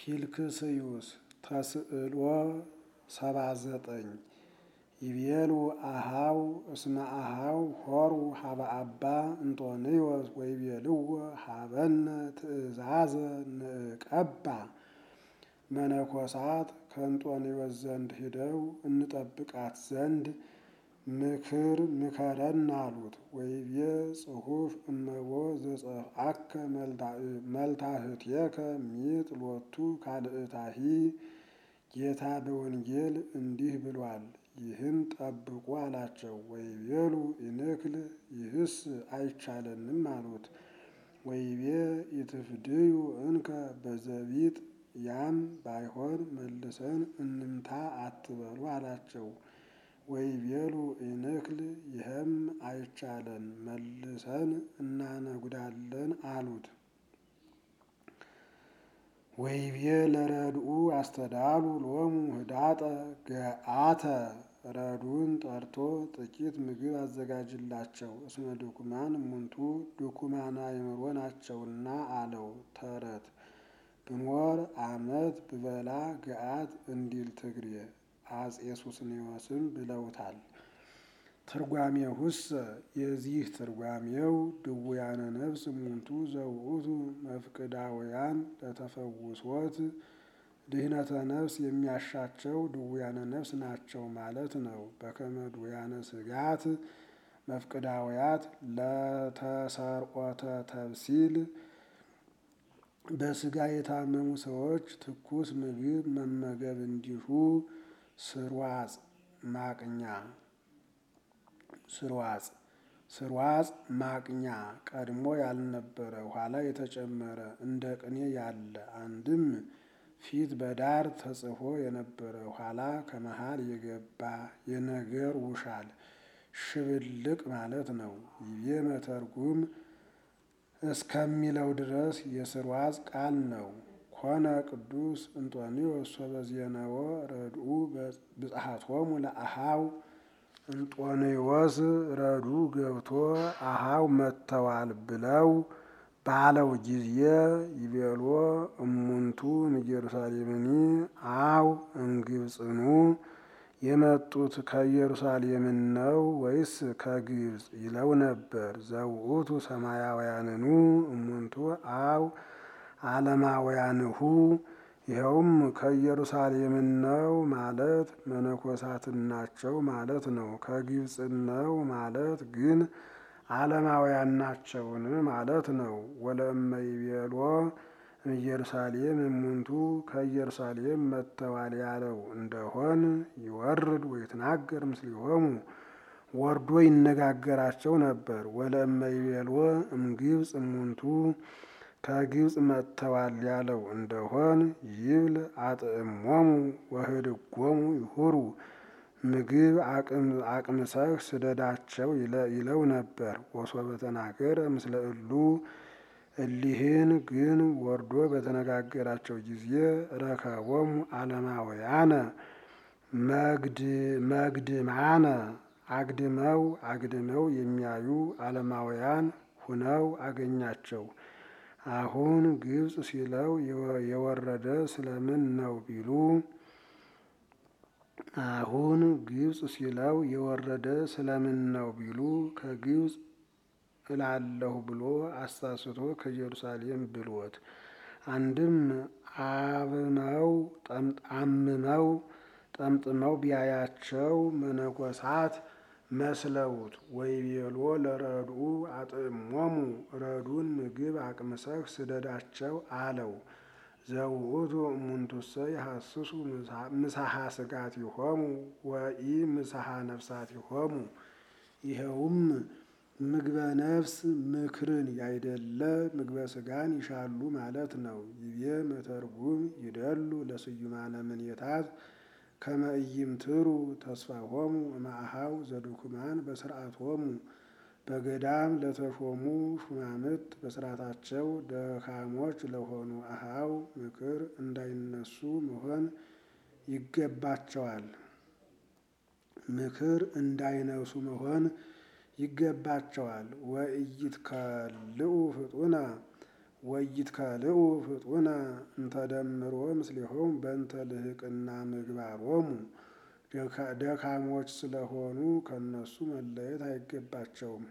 ፊልክስዩስ ተስዕሎ ሰባ ዘጠኝ ይቤሉ አሃው እስመ አሃው ሆሩ ሀበ አባ እንጦንዮስ ወይቤልዎ ሀበነ ትእዛዘ ንቀባ መነኮሳት ከእንጦንዮስ ዘንድ ሂደው እንጠብቃት ዘንድ ምክር ምከረን አሉት። ወይቤ ጽሑፍ እመቦ ዘጸፍአከ መልታህትየከ ሚጥ ሎቱ ካልእታሂ ጌታ በወንጌል እንዲህ ብሏል፣ ይህን ጠብቁ አላቸው። ወይቤሉ ኢንክል ይህስ አይቻለንም አሉት። ወይቤ ኢትፍድዩ እንከ በዘቢጥ ያም ባይሆን መልሰን እንምታ አትበሉ አላቸው። ወይቤሉ ኢንክል ይህም አይቻለን መልሰን እናነጉዳለን አሉት። ወይቤ ለረድኡ አስተዳሉ ሎሙ ህዳጠ ገአተ ረዱን ጠርቶ ጥቂት ምግብ አዘጋጅላቸው እስመ ድኩማን እሙንቱ ድኩማን አእምሮ ናቸውና አለው። ተረት ብኖር ዓመት ብበላ ገአት እንዲል ትግሬ አጼ ሱስንዮስም ብለውታል። ትርጓሜሁሰ የዚህ ትርጓሜው ድውያነ ነፍስ እሙንቱ ዘውእቱ መፍቅዳውያን ለተፈውሶት ድህነተ ነፍስ የሚያሻቸው ድውያነ ነፍስ ናቸው ማለት ነው። በከመ ድውያነ ስጋት መፍቅዳውያት ለተሰርቆተ ተብሲል በስጋ የታመሙ ሰዎች ትኩስ ምግብ መመገብ እንዲሁ ስርዋጽ ማቅኛ ስርዋጽ ስርዋጽ ማቅኛ ቀድሞ ያልነበረ ኋላ የተጨመረ እንደ ቅኔ ያለ አንድም ፊት በዳር ተጽፎ የነበረ ኋላ ከመሃል የገባ የነገር ውሻል ሽብልቅ ማለት ነው። ይቤ መተርጉም እስከሚለው ድረስ የስርዋጽ ቃል ነው። ኮነ ቅዱስ እንጦንዮስ ሶበዜነወ ረድኡ ብጽሐቶሙ ለአሃው እንጦንዮስ ረዱ ገብቶ አሃው መጥተዋል ብለው ባለው ጊዜ ይቤሎ እሙንቱ እምኢየሩሳሌምኒ አው እምግብጽኑ የመጡት ከኢየሩሳሌምን ነው ወይስ ከግብጽ ይለው ነበር። ዘውእቱ ሰማያውያንኑ እሙንቱ አው ዓለማውያንሁ ይኸውም ከኢየሩሳሌምን ነው ማለት መነኮሳትን ናቸው ማለት ነው። ከግብጽን ነው ማለት ግን ዓለማውያን ናቸውን ማለት ነው። ወለእመ ይቤሎ ኢየሩሳሌም እሙንቱ ከኢየሩሳሌም መጥተዋል ያለው እንደሆን ይወርድ ወይትናገር ምስሊሆሙ ወርዶ ይነጋገራቸው ነበር። ወለእመ ይቤልዎ እምግብጽ እሙንቱ ከግብጽ መጥተዋል ያለው እንደሆን ይብል አጥዕሞሙ ወህድጎሙ ይሁሩ ምግብ አቅምሰህ ስደዳቸው ይለው ነበር። ወሶበ ተናገረ ምስለ እሉ እሊህን ግን ወርዶ በተነጋገራቸው ጊዜ ረከቦሙ ዓለማውያነ መግድማነ አግድመው አግድመው የሚያዩ ዓለማውያን ሁነው አገኛቸው። አሁን ግብጽ ሲለው የወረደ ስለምን ነው ቢሉ አሁን ግብጽ ሲለው የወረደ ስለምን ነው ቢሉ ከግብጽ እላለሁ ብሎ አሳስቶ ከኢየሩሳሌም ብሎት አንድም አብመው አምመው ጠምጥመው ቢያያቸው መነኮሳት መስለውት ወይቤሎ ለረድኡ አጥዕሞሙ ረዱን ምግብ አቅምሰህ ስደዳቸው አለው። ዘውእቱ እሙንቱሰ ይሐስሱ ምሳሐ ስጋቲሆሙ ወኢ ምሳሐ ነፍሳቲሆሙ ይኸውም ምግበ ነፍስ ምክርን ያይደለ ምግበ ስጋን ይሻሉ ማለት ነው። ይቤ መተርጉም ይደሉ ለስዩማነ ምኔታት ከመ ኢይምትሩ ተስፋሆሙ እምአኀው ዘድኩማን በስርዓቶሙ በገዳም ለተሾሙ ሹማምት በስርዓታቸው ደካሞች ለሆኑ አኀው ምክር እንዳይነሱ መሆን ይገባቸዋል። ምክር እንዳይነሱ መሆን ይገባቸዋል። ወኢይትከልኡ ፍጡነ ወይትከልኡ ፍጡነ እንተደምሮ ምስሊሆሙ በእንተ ልህቅና ምግባሮሙ ደካሞች ስለሆኑ ከነሱ መለየት አይገባቸውም።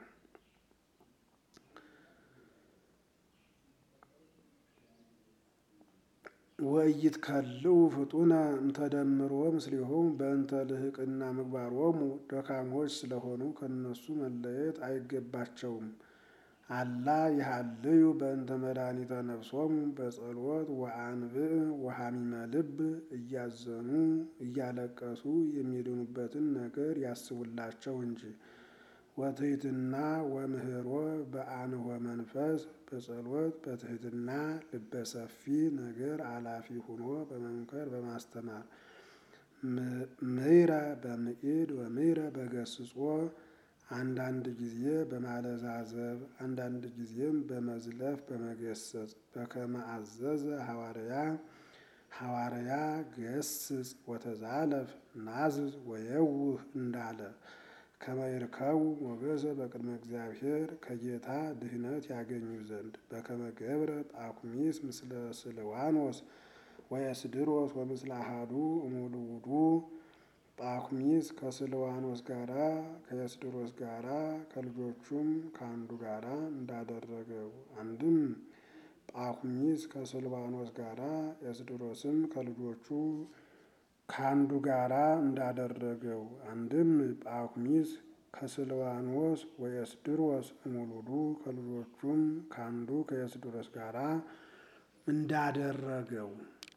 ወይትከልኡ ፍጡነ እንተደምሮ ምስሊሆሙ በእንተ ልህቅና ምግባሮሙ ደካሞች ስለሆኑ ከነሱ መለየት አይገባቸውም። አላ ይሃልዩ በእንተ መድኃኒተ ነፍሶሙ በጸሎት ወአንብዕ ወሐሚመ ልብ እያዘኑ እያለቀሱ የሚድኑበትን ነገር ያስቡላቸው እንጂ። ወትሕትና ወምህሮ በአንሆ መንፈስ በጸሎት በትሕትና ልበሰፊ ነገር አላፊ ሁኖ በመምከር በማስተማር ምሕረ በምዒድ ወምሕረ በገስጾ አንዳንድ ጊዜ በማለዛዘብ አንዳንድ ጊዜም በመዝለፍ በመገሰጽ በከመ አዘዘ ሐዋርያ ሐዋርያ ገስጽ ወተዛለፍ ናዝዝ ወየውህ እንዳለ ከመ ይርከቡ ሞገሰ በቅድመ እግዚአብሔር ከጌታ ድህነት ያገኙ ዘንድ በከመ ገብረ ጳኩሚስ ምስለ ስልዋኖስ ወየስድሮስ ወምስለ አሐዱ እሙልውዱ ጳኩሚስ ከስልዋኖስ ጋራ ከየስድሮስ ጋራ ከልጆቹም ከአንዱ ጋራ እንዳደረገው አንድም ጳኩሚስ ከስልዋኖስ ጋራ የስድሮስም ከልጆቹ ከአንዱ ጋራ እንዳደረገው አንድም ጳኩሚስ ከስልዋኖስ ወየስድሮስ እሙሉዱ ከልጆቹም ከአንዱ ከየስድሮስ ጋራ እንዳደረገው